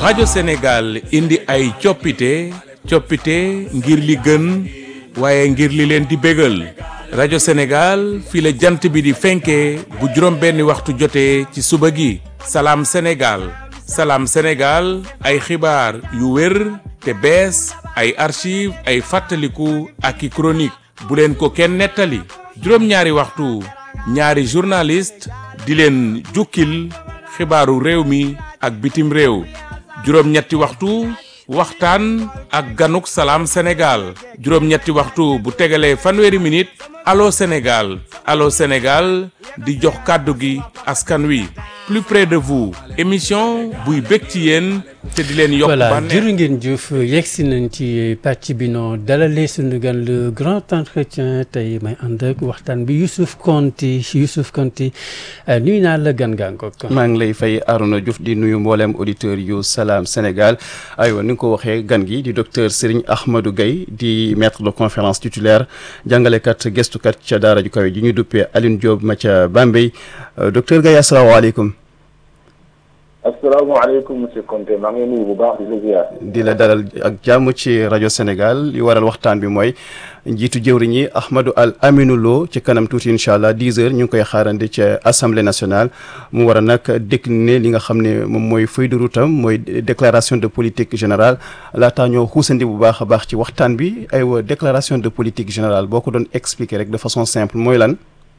rajo Sénégal indi ay coppite coppite ngir li gën waaye ngir li leen di bégal rajo Sénégal fii la jant bi di fenkee bu juróom benni waxtu jotee ci suba gi salaam Sénégal salaam Sénégal ay xibaar yu wér te bees ay archive ay fàttaliku ak i chronique bu leen ko kenn nettali juróom-ñaari waxtu ñaari journaliste di leen jukkil xibaaru réew mi ak bitim réew juróom-ñetti waxtu waxtaan ak ganuk salaam Sénégal juróom-ñetti waxtu bu tegalee fanweeri minute allo Sénégal allo Sénégal di jox kàddu gi askan wi plus près de vous émission buy bég ci yéen te di leen yokk voilà bànneex jërë ngeen jëf yegsi nañ ci pàcc bi noo dalalee suñu gan le grand entretien tey may ànd ak waxtaan bi Youssouf Konté Youssouf Konté nuyu naa la gan gaa ngoog maa ngi lay fay Arouna Diouf di nuyu mbooleem auditeur yu Salam Sénégal aywa ni nga ko waxee gan gi di docteur Serigne Ahmadou Gaye di maître de conférence titulaire jàngalekat gestukat ca daara ju kawe ji ñu duppee Alioune Diop ma ca Bambey docteur Gaye asalaamaaleykum asalaamaaleykum monsieur Konté maa ngi nuyu bu baax di la ziar. di la dalal ak jàmm ci rajo Sénégal li waral waxtaan bi mooy njiitu jëwriñ yi Ahmadou Al Aminou Lo ci kanam tuuti incha allah 10 heures ñu ngi koy xaarandi ca assemblée nationale mu war a nag décliner li nga xam ne moom mooy feuille de route am mooy déclaration de politique générale laataa ñoo xuusandi bu baax a baax ci waxtaan bi aywa déclaration de politique générale boo ko doon expliquer rek de façon simple mooy lan.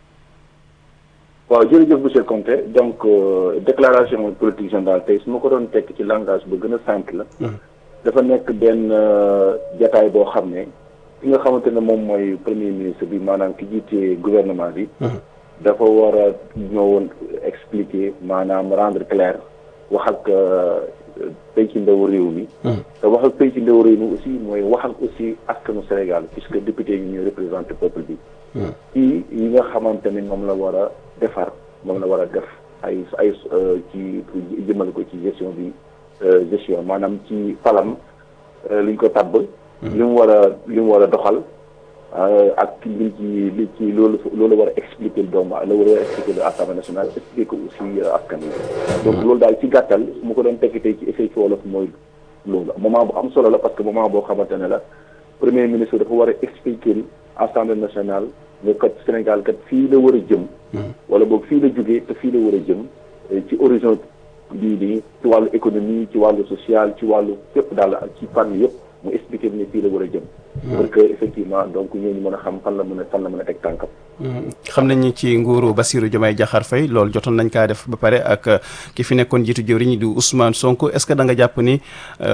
waaw jërëjëf monsieur Konté donc euh, déclaration politique générale tey su ma ko doon tekk ci langage bu gën a simple la. dafa nekk benn euh, jataay boo xam ne ki nga xamante ne moom mooy premier ministre bi maanaam ki jiite gouvernement bi. dafa war a ñëwoon expliquer maanaam rendre clair wax ak penc ndaw réew mi. te wax ak penc ndaw réew mi aussi mooy wax ak aussi askanu Sénégal puisque député yi ñuy représenté peuple bi. ci yi nga xamante ni moom la war a defar moom la war a def ay ay ci jëmale ko ci gestion bi gestion maanaam ci falam liñ ko tabb li mu war a li mu war a doxal ak liñ ci li ci loolu loolu war a expliquer doomu la war a expliquer le assemblée nationale expliquer ko aussi askan wi donc loolu daal ci gàttal su ma ko doon tekki tey ci effet ci wolof mooy loolu moment bu am solo la parce que moment boo xamante ne la premier ministre dafa war a expliquer assemblée nationale nga kat Sénégal kat fii la war a jëm. wala boog fii la jógee te fii la war a jëm ci horizon bii nii ci wàllu économie ci wàllu social ci wàllu fépp daal ci fànn yëpp mu expliqué ne fii la war a jëm. pour que effectivement donc ñooñu mën a xam fan la mën a fan la mën a teg tànkam. xam nañ ni ci nguuru Bassirou Diomaye Diakhar Faye loolu jotoon nañ kaa def ba pare ak ki fi nekkoon jiitu jëwriñ di Ousmane Sonko est-ce que da nga jàpp ni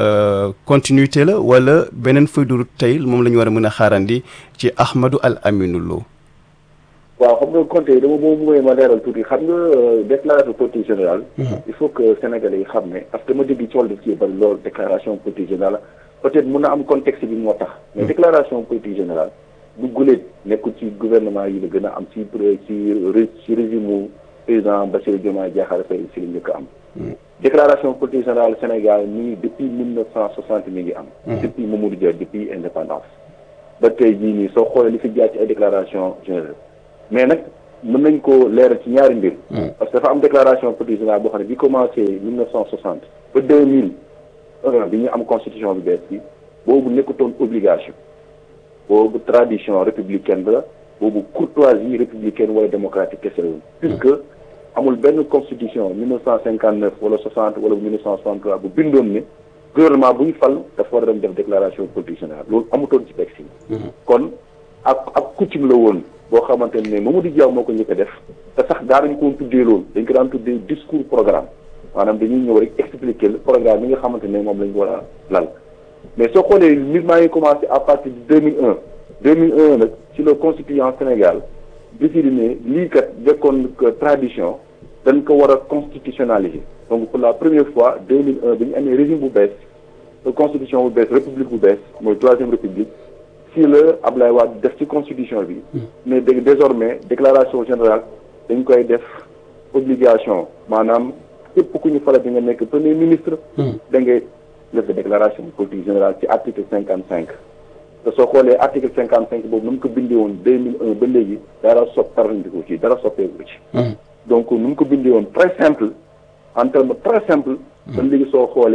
continuité la wala beneen feuille de route tey moom la ñu war a mën a xaarandi ci Ahmadou Al Aminou Lo. waaw xam nga Konté dama boobu mooy ma leeral tuuti xam nga déclaration politique générale. il faut que sénégalais yi xam ne parce que ma dégg cool daf ci bari loolu déclaration politique générale peut-être mun na am contexte bi moo tax. mais déclaration politique générale du guléet nekkul ci gouvernement yi la gën a am ci ci ci régime président Bassirou Diomaye Diakhar Faye si la njëkk a am. déclaration politique générale Sénégal mi ngi depuis mille neuf cent soixante mi ngi am. depuis Mamadou Dia depuis indépendance. ba tey jii nii soo xoolee li fi jaar ci ay déclaration générale mais nag mën nañ ko leeral ci ñaari mbir. parce que dafa am déclaration politique générale boo xam ne bi commencé mille neuf cent soixante ba deux mille un bi ñu am constitution bi bees bi boobu nekkutoon obligation boobu tradition républicaine la boobu courtoisie républicaine wala démocratique kese la puisque amul benn constitution mille neuf cent cinquante neuf wala soixante wala mille neuf cent soixante trois bu bindoon ne gouvernement bu ñu fal dafa war a dem def déclaration politique générale loolu amutoon ci texte yi kon ak ak coutume la woon boo xamante ne Mamadou Dia moo ko njëkk a def te sax daanañu ko tuddee loolu dañ ko daan tuddee discours programme maanaam dañuy ñëw rek expliquer le programme bi nga xamante ne moom lañ ko war a lal mais soo xoolee mbir maa ngi commencé à partir de deux mille un deux mille un nag ci le constituant Sénégal décidé ne lii kat jekkoon tradition dañ ko war a constitutionnaliser donc pour la première fois deux mille un bi ñu amee régime bu bees constitution bu bees république bu bees mooy troisième république si la Ablaye Wade def ci constitution bi mais dé désormais déclaration générale dañ koy def obligation maanaam képp ku ñu fala bi nga nekk premier ministre da ngay def déclaration politique générale ci article cinquante cinq te soo xoolee article cinquante cinq boobu nu mu ko bindee woon deux mille un ba léegi dara sopp tarandiku ci dara soppeeku ci donc nu mu ko bindee woon très simple en terme très simple ba léegi soo xoolee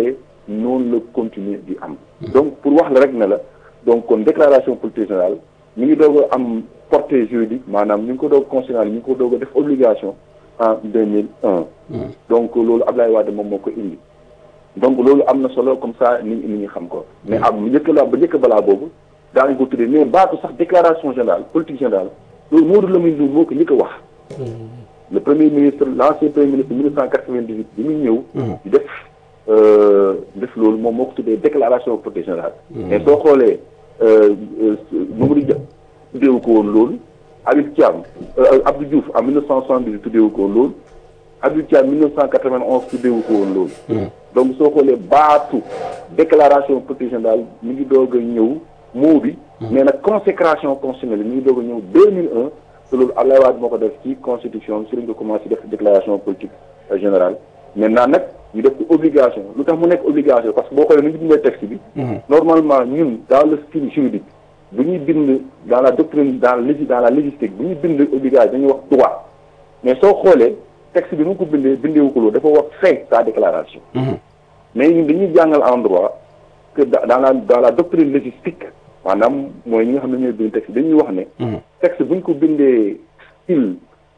noonu la continuer di am donc pour wax la rek ne la donc kon déclaration politique générale mi ngi doog a am portée juridique maanaam ñu ngi ko doog constitutionnel ñu ngi ko doog a def obligation en deux mille un donc loolu Ablaye Wade moom moo ko indi donc loolu am na solo comme ça nit ñi nit ñi xam ko mais am bu njëkk la ba njëkk balaa boobu daañu ko tuddee mais baatu sax déclaration générale politique générale loolu Maodo Lamine Loum moo ko njëkk a wax le premier ministre l'ancien premier ministre mille neuf cent quatre-vingt-dix-huit bi muy ñëw di def def loolu moom moo ko tuddee déclaration politique générale mais soo xoolee Mamadou Dia tuddeewu ko woon loolu Habib Thiam Abdou Diouf en mille neuf cent soixante-dix tuddeewu ko woon loolu Habib Thiam mille neuf cent quatre-vingt-onze tuddeewu ko woon loolu donc soo xoolee baatu déclaration politique générale mi ngi doog a ñëw moo bi mais nag consécration constitutionnelle mi ngi doog a ñëw deux mille un te loolu Abdoulaye Wade moo ko def ci constitution bi si lañ ko commencé def déclaration politique générale maintenant nag ñu def ko obligation lu tax mu nekk obligation parce que boo xoolee nu ñu bindee texte bi normalement ñun dans le style juridique bu ñuy bind dans la doctrine dans la dans la légistique bu ñuy bind obligation dañuy wax droit mais soo xoolee texte bi nu ko bindee bindeewu ko loolu dafa wax fait sa déclaration mais ñun dañuy jàngal en droit que dans la dans la doctrine légistique maanaam mooy ñi nga xam ne ñooy bind texte dañuy wax ne texte bu ñu ko bindee style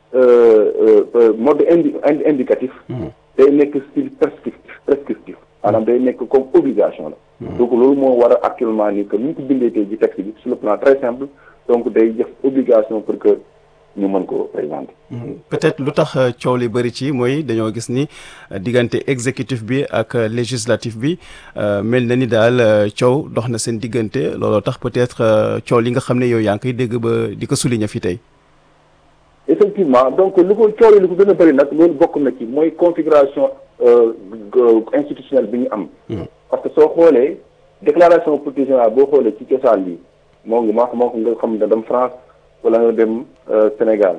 mode indi indicatif day nekk style prescriptif prescriptif maanaam day nekk comme obligation la donc loolu moo war a actuellement ni que ni ñu ko bindee tey ci texte bi sur le plan très simple donc day def obligation pour que ñu mën ko présenter peut-être lu tax coow li bëri ci mooy dañoo gis ni diggante exécutif bi ak législatif bi mel na ni daal coow dox na seen diggante looloo tax peut-être coow li nga xam ne yow yaa ngi koy dégg ba di ko souligner fi tey effectivement donc lu ko coow li ko gën a bëri nag loolu bokk na ci mooy configuration institutionnelle bi ñu am parce que soo xoolee déclaration politique générale boo xoolee ci cosaan bi moo ngi maa moo ko nga xam ne dem France wala nga dem Sénégal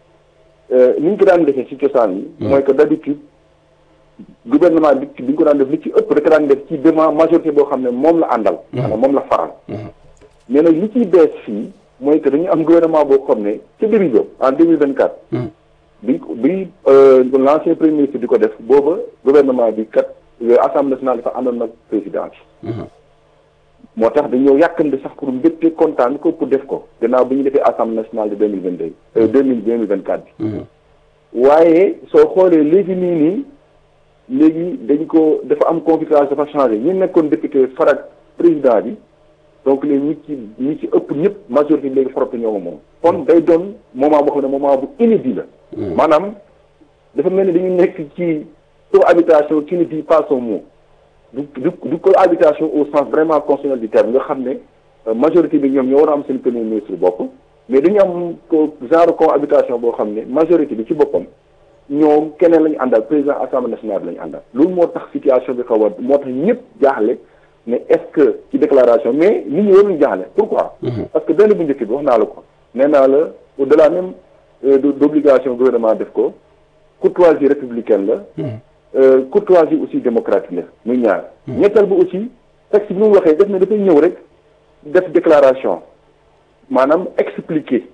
ni ñu ko daan defee ci cosaan yi mooy que d'habitude gouvernement bi bi ñu ko daan def li ci ëpp rek daan def ci devant majorité boo xam ne moom la àndal maanaam moom la faral mais nag li ciy bees fii mooy que dañu am gouvernement boo xam ne ci début ba en deux mille vingt quatre bi bi l'ancien premier ministre di ko def booba gouvernement bi kat assemblée nationale dafa àndoon nag président bi moo tax dañoo yàkkandi sax pour mbégte kontaan ko pour def ko gannaaw bi ñu defee assemblée nationale de deux mille vingt deux deux mille deux mille vingt quatre bi waaye soo xoolee léegi nii nii léegi dañ ko dafa am configuration dafa changé ñi nekkoon député farak président bi donc léegi ñi ci ñi ci ëpp ñëpp majorité léegi farata ñoo moom kon day doon moment boo xam ne moment bu inédit la maanaam dafa mel ni dañu nekk ci cohabitation qui ne dit pas son mot du du du cohabitation au sens vraiment constitutionnel du terme nga xam ne majorité bi ñoom ñoo war a am seen premier ministre bopp mais dañu am ko genre cohabitation boo xam ne majorité bi ci boppam ñoom keneen la ñu àndal président assemblée nationale la ñu àndal loolu moo tax situation bi xaw a moo tax ñëpp jaaxle ne est-ce que ci déclaration mais nit ñi waruñu jaaxle pourquoi parce que benn bu njëkk bi wax naa la ko nee naa la au-delà même d'obligation gouvernement def ko courtoisie républicaine la courtoisie aussi démocratique la muy ñaar ñetteel bi aussi texte bi mu waxee def na dafay ñëw rek def déclaration maanaam expliquer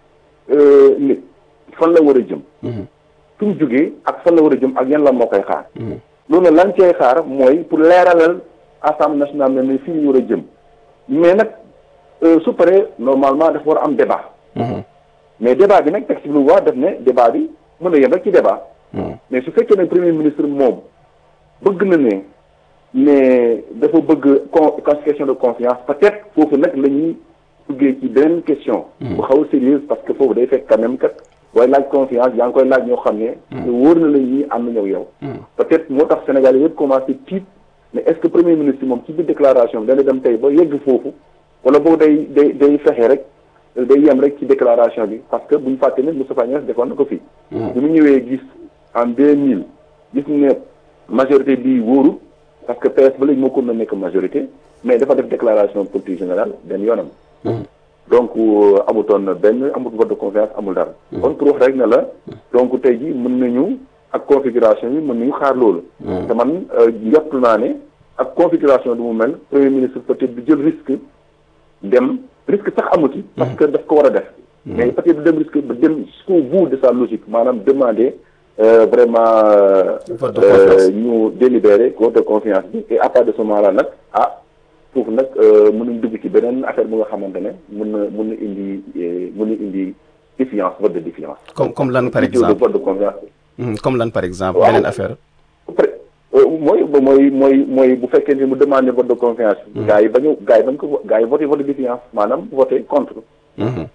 nit fan la war a jëm fi mu jógee ak fan la war a jëm ak yan la moo koy xaar loolu lan cay xaar mooy pour leeralal assemblée nationale ne ne fii ñu war a jëm mais nag su paree normalement dafa war a am débat mais débat bi nag texte bi lu wax def ne débat bi mën na yem rek ci débat mais su fekkee ne premier ministre moom bëgg na ne ne dafa bëgg con question de confiance peut-être foofu nag la ñuy duggee ci beneen question bu xaw a sérieuse parce que foofu day fekk quand même kat waaye laaj confiance yaa ngi koy laaj ñoo xam ne wóor na la ñi am na ñëw yow peut-être moo tax Sénégal yëpp commencé tiit mais est-ce que premier ministre moom ci biir déclaration bi dana dem tey ba yegg foofu wala boobu day day day fexe rek day yem rek ci déclaration bi parce que bu ñu fàtte ne Moustapha Niasse defoon na ko fii bi mu ñëwee gis en deux mille gis ne majorité bi wóoru parce que PS ba léegi moo ko na nekk majorité mais dafa def déclaration politique générale benn yoonam donc amutoon benn amut vote de confiance amul dara kon pour wax rek ne la donc tey ji mën nañu ak configuration yi mën nañu xaar loolu te man njort naa ne ak configuration du mu mel premier ministre peut-être du jël risque dem risque sax amu ci parce que daf ko war a def mais peut-être du dem risque ba dem jusqu'au bout de sa logique maanaam demander euh, vraiment euh, Vote de confiance. euh, ñu délibéré vote de confiance bi et à partir de ce moment là nag ah foofu nag euh, mën nañ dugg ci beneen affaire bu nga xamante ne mën na mën na indi eh, mën na indi défiance vote de défiance. comme comme lan par Plutôt de exemple vote de confiance. Mhm, comme lan par exemple Waaw. beneen affaire après euh, mooy mooy mooy mooy bu fekkee ni mu demandé vote de confiance. gars yi bañu gars yi bañ ko gars yi voté vote de défiance maanaam voté contre. Mhm.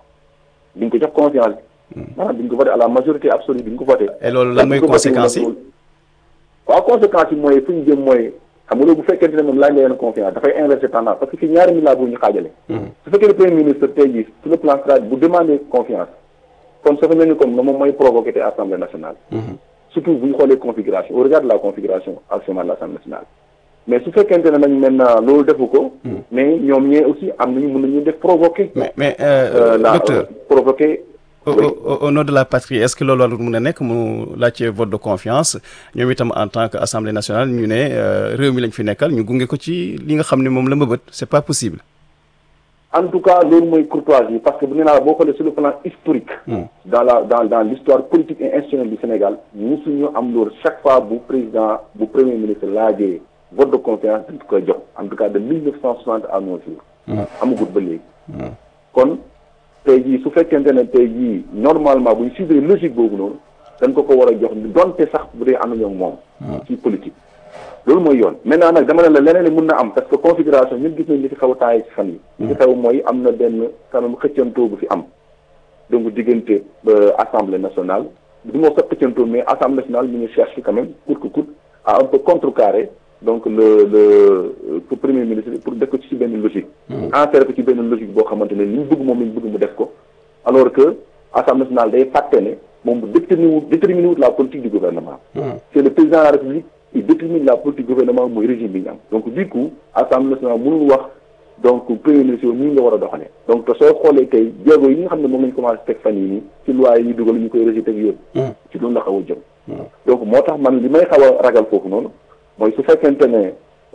duñ ko jox confiance bi. maanaam duñ ko voté à la majorité absolue duñ ko voté. et loolu lan mooy Duñ ko voté conséquences yi nag waaw conséquences yi mooy fu ñu jëm mooy xam nga loolu bu fekkente ne moom laaj nga leen confiance dafay inverser tendance parce que fii ñaari milliards bu ñu xaajale. su fekkee ne premier ministre tey jii sur le plan stratégique bu demandé confiance kon ça fait mel ni comme moom mooy provoqué te assemblée nationale. surtout bu ñu xoolee configuration au regard de la configuration actuellement de l'assemblée nationale. mais su fekkente ne nag maintenant loolu defu ko. mais ñoom ñee aussi am nañu mën nañu def provoqué. mais mais euh, euh, la docteur provoqué. au, oui. au, au nom de la patrie est-ce que loolu warul mun a nekk mu laajte vote de confiance ñoom itam en tant que assemblée nationale ñu ne euh, réew mi lañ fi nekkal ñu gunge ko ci li nga xam ne moom la mbëbët c'est pas possible. en tout cas loolu mooy courtoisie parce que bu nee naa la boo xoolee sur le plan historique. dans la dans dans l'histoire politique et institutionnelle du Sénégal musuñu am loolu chaque fois bu président bu premier ministre laajee vote de confiance dañ koy jox en tout cas de 1960 à nos jours. amagut ba léegi. kon tey jii su fekkente ne tey jii normalement bu ñu suivre logique boobu noonu dañ ko ko war a jox donte sax bu dee ànduñu ak moom. ci politique. loolu mooy yoon maintenant nag dama ne la leneen li mun na am parce que configuration ñun gis nañ li fi xaw a taayee ci fan yi li fi xew mooy am na benn quand même xëccantoo bu fi am donc diggante assemblée nationale du moo sax xëccantoo mais assemblée nationale ñu ngi cherche quand même coûte que coûte à un peu contrecarrer donc le le pour premier ministre pour def ko ci benn logique enserrer ko ci benn logique boo xamante ne li ñu bëgg moom la ñu bëgg mu def ko alors que assemblée nationale day fàtte ne moom bu déterminé wut déterminé wut la politique du gouvernement c'est le président de la république qui détermine la politique gouvernement mooy régime bi ñu am donc du coup assemblée nationale mënul wax donc premier ministre nii nga war a doxalee donc te soo xoolee tey jéego yi nga xam ne moom lañ commencé teg fan yii nii ci loi yi ñu dugal ñu koy rejeté ak yëpp ci loolu la xaw a jëm donc moo tax man li may xaw a ragal foofu noonu mooy su fekkente ne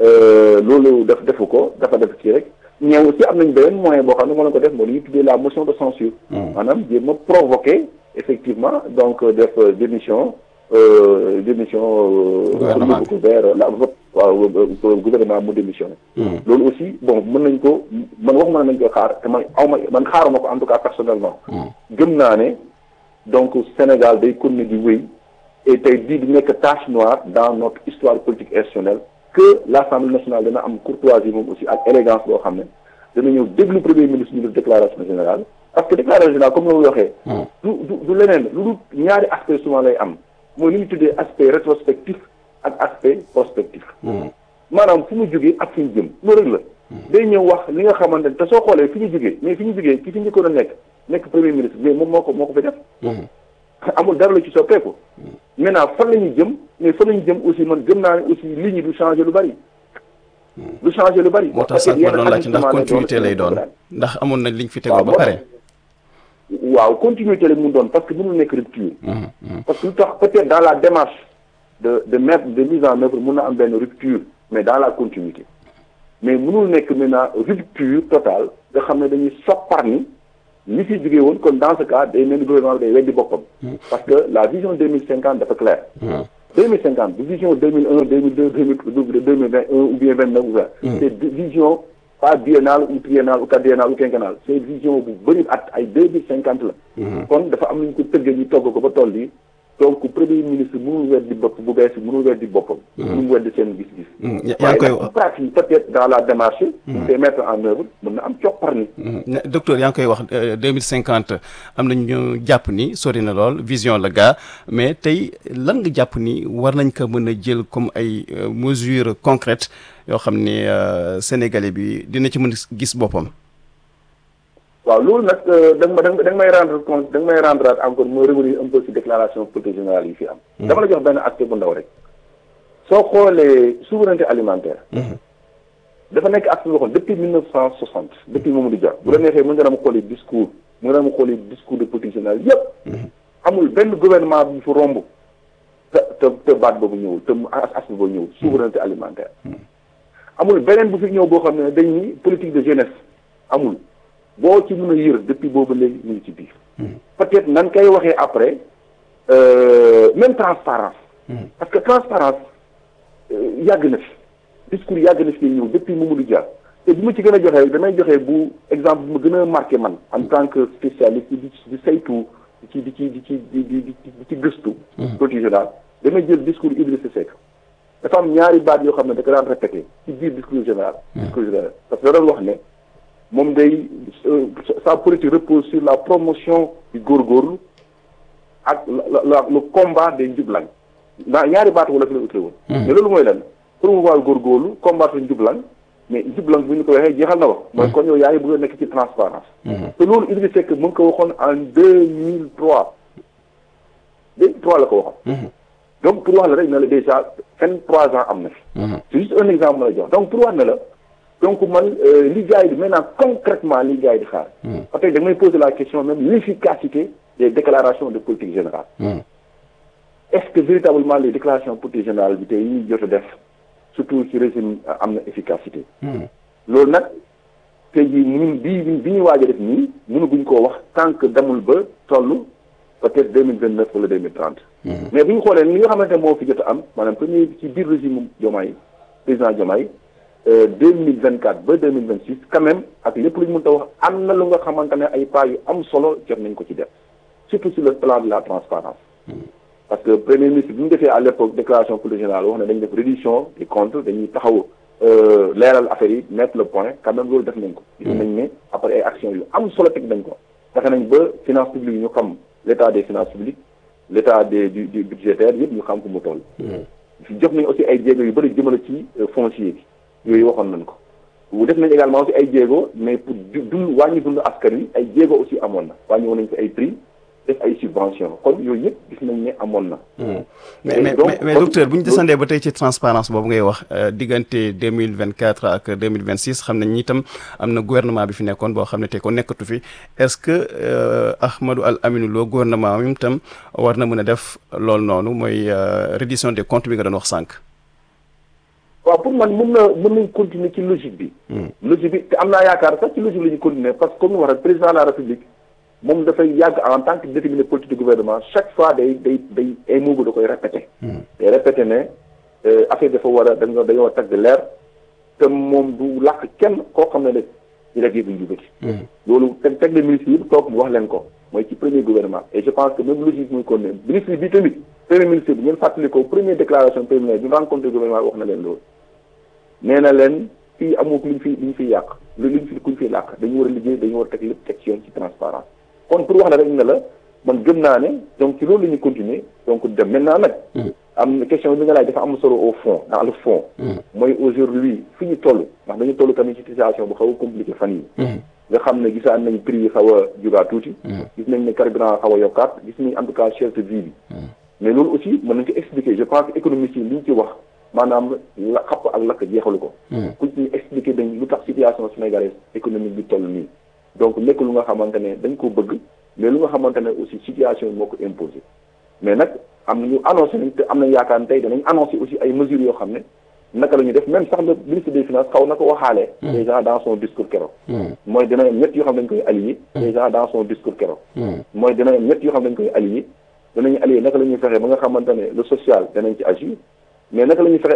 loolu def defu ko dafa def kii rek ñeew aussi am nañ beneen moyen boo xam ne moo leen ko def moo li ñuy tuddee la motion de censure maanaam jéem a provoqué effectivement donc def démission démission Gouvernement pour yóbbu ko vers la vote waaw gouvernement mu démissionné loolu aussi bon mën nañ ko man waxuma ne nañ koy xaar te man aw ma man xaaruma ko en tout cas personnellement gëm naa ne donc Sénégal day continuer di wéy et tey di di nekk tache noire dans notre histoire politique institutionnelle que l'Assemblée nationale dana am courtoisie moom aussi ak élégance boo xam ne dana ñëw déglu premier ministre ñu def déclaration générale parce que déclaration générale comme la waxee du du du leneen lu dul ñaari aspect souvent lay am mooy li ñu tuddee aspect rétrospectif ak aspect prospectif maanaam fu mu jógee ak fi ñu jëm loolu rek la day ñëw wax li nga xamante ne te soo xoolee fi ñu jógee mais fi ñu jógee ki fi njëkkoon a nekk nekk premier ministre mais moom moo ko moo ko fi def amul dara la ci soppeeku maintenant fan la ñuy jëm mais fan la ñu jëm aussi man gëm naa ne aussi li ñu du changer lu bari du changer lu bari moo tax sax ma doon laaj ndax continuité lay doon ndax amoon na liñ fi tegoo ba pare waaw continuité la mu doon parce que mënul nekk rupture parce que lu tax peut-être dans la démarche de de mettre de mise en œuvre mun na am benn rupture mais dans la continuité mais mënul nekk maintenant rupture totale nga xam ne dañuy soppar ni li fi jógee woon kon dans ce cas day mel ni gouvernement bi day weddi boppam parce que la vision deux mille cinquante dafa clair deux mille cinquante du vision deux mille un deux mille deux deux mille deux mille vingt un ou bien vingt neuf ou vingt c'est vision pas biennale ou triennale ou quadriennale ou quinquennale c'est vision bu bëri at ay deux mille cinquante la kon dafa am nañu ko tëggee ñu togg ko ba toll yi donc premier ministre mënul weddi bopp bu bees bi mënul weddi boppam mënul weddi seen gis-gis yaa ngi koy waaye pratique peut-être dans la démarche ñu koy mettre en œuvre mën na am coppar ni docteur yaa ngi koy wax deux mille cinquante am na ñu jàpp ni sori na lool vision la gaa mais tey lan nga jàpp ni war nañ ko mën a jël comme ay mesures concrètes yoo xam ni sénégalais bi dina ci mën a gis boppam waaw loolu nag da nga ma da nga may rendre compte da nga may rendre encore mooy revenir un peu ci déclaration politique générale yi fi am dama la jox benn aspect bu ndaw rek soo xoolee souveraineté alimentaire dafa nekk aspect boo xam depuis mille neuf cent soixante depuis Mamadou Dia bu la neexee mën nga dama xoolee discours mën nga dama xoolee discours de politique générale yépp amul benn gouvernement bu fi romb te te te baat boobu ñëwul te aspect boobu ñëwul souveraineté alimentaire amul beneen bu fi ñëw boo xam ne dañ ni politique de jeunesse amul boo ci mën a yër depuis boobu léegi ñu ngi ci biir peut-être nan kay waxee après euh, même transparence parce que transparence euh, yàgg na fi discours yàgg na fi ñëw depuis Mamadou Dia te bi ma ci gën a joxe damay joxe bu exemple bu ma gën a marqué man en tant que spécialiste di di saytu di ci di ci di ci di di di di ci gëstu politique générale damay jël discours Idrissa Seck dafa am ñaari baat yoo xam ne da ko daan répété ci biir discours général discours général parce que da doon wax ne moom day euh, sa politique repose sur la promotion du góorgóorlu ak la la le combat des njublañ naa ñaari baat wala fi la utile woon mais loolu mooy lan promouvoir góorgóorlu combattre njublañ mais njublañ bu ñu ko waxee jeexal na wax mooy kon yow yaa ngi bëgg a nekk ci transparence te loolu Idrissa Seck mu ngi ko waxoon en deux mille trois deux mille trois la ko waxoon donc pour wax la rek ne la déjà vingt trois ans am na fi c'est juste un exemple ma la jox donc pour wax ne la donc man euh, li gars yi di maintenant concrètement li gars yi di xaar parce que da may poser la question même l'efficacité des déclarations de politique générale est-ce que véritablement les déclarations politique générale bi tey ñuy jot a def surtout ci régime euh, am na efficacité loolu nag tey jii ñun bii bi ñuy waaj a def nii mënaguñ koo wax tant que demul ba toll peut-être deux mille vingt neuf wala deux mille trente mais bu ñu xoolee li nga xamante ne moo fi jot a am maanaam premier ci biir régime Diomaye président Diomaye deux mille vingt quatre ba deux mille vingt six quand même ak lépp lu ñu mën ta wax am na lu nga xamante ne ay pas yu am solo jot nañ ko ci def surtout sur le plan de la transparence parce que premier ministre bi mu defee à l'époque déclaration politique générale wax ne dañ def réduction des comptes dañuy taxaw leeral affaire yi mettre le point quand même loolu def nañ ko gis nañ ne après ay actions yu am solo teg nañ ko fexe nañ ba finance publique yi ñu xam l'état des finances publiques l'état des du du budgétaire yëpp ñu xam ko mu toll jox nañ aussi ay jéego yu bëri jëmale ci foncier bi yooyu waxoon nañ ko bu def nañ également aussi ay jéego mais pour dund wàññi dund askan wi ay jéego aussi amoon na wàññi woon nañ fi ay prix def ay subvention kon yooyu yëpp gis nañ ne amoon na mais mais mais mais docteur bu ñu descendee ba tey ci transparence boobu ngay wax diggante deux mille vingt quatre ak deux mille vingt six xam nañ itam am na gouvernement bi fi nekkoon boo xam ne tey ko nekkatu fi est-ce que Ahmadou Al Aminou Lo gouvernement mi itam war na mën a def loolu noonu mooy reddition des comptes bi nga doon wax sànq. waaw pour man mën na mën nañ continuer ci logique bi. logique bi te am naa yaakaar sax ci logique la ñu continuer parce que comme ni wax rek président de la république. moom dafay yàgg en tant que déterminé politique du gouvernement chaque fois day day day ay moogu da koy répété day répété ne affaire dafa war a dañoo dañoo war a tag leer te moom du làkk kenn koo xam ne ne di def yëbu njubati loolu teg teg le ministre yëpp toog mu wax leen ko mooy ci premier gouvernement et je pense que même logique muy kon ne ministre bi tamit premier ministre bi ngeen fàttali ko première déclaration préliminaire bi rencontre gouvernement wax na leen loolu nee na leen fii amoo luñ fi luñ fiy yàq lu luñ fi kuñ fiy làkk dañu war a liggéey dañu war a teg lépp teg ci yoon ci transparence kon pour wax la rek ne la man gëm naa ne donc ci loolu la ñuy continuer donc dem maintenant nag am na question bi nga laaj dafa am solo au fond dans le fond mooy aujourd'hui fi ñu toll ndax dañu toll tamit ci situation bu xaw a compliqué fan yi nga xam ne gisaan nañ prix yi xaw a jugaat tuuti gis nañ ne carburant xaw a yokkaat gis nañ en tout cas cherté vie bi mais loolu aussi mën nañ ko expliquer je pense que économiste yi li ñu ci wax maanaam la xapp ak lakk jeexalu ko ku ñu expliquer dañ lu tax situation sénégalaise économique bi toll nii donc nekk lu nga xamante ne dañ ko bëgg mais lu nga xamante ne aussi situation yi moo ko imposé mais nag am na ñu annoncé nañ te am na yaakaar ne tey danañ annoncé aussi ay mesures yoo xam ne naka la ñu def même sax le ministre des finances xaw na ko waxaalee déjà dans son discours keroog mooy dina am ñett yoo xam ne dañ koy allié déjà dans son discours keroog mooy dina am ñett yoo xam ne dañ koy allié danañu allié naka la ñuy fexee ba nga xamante ne le social danañ ci agir mais naka la ñuy fexe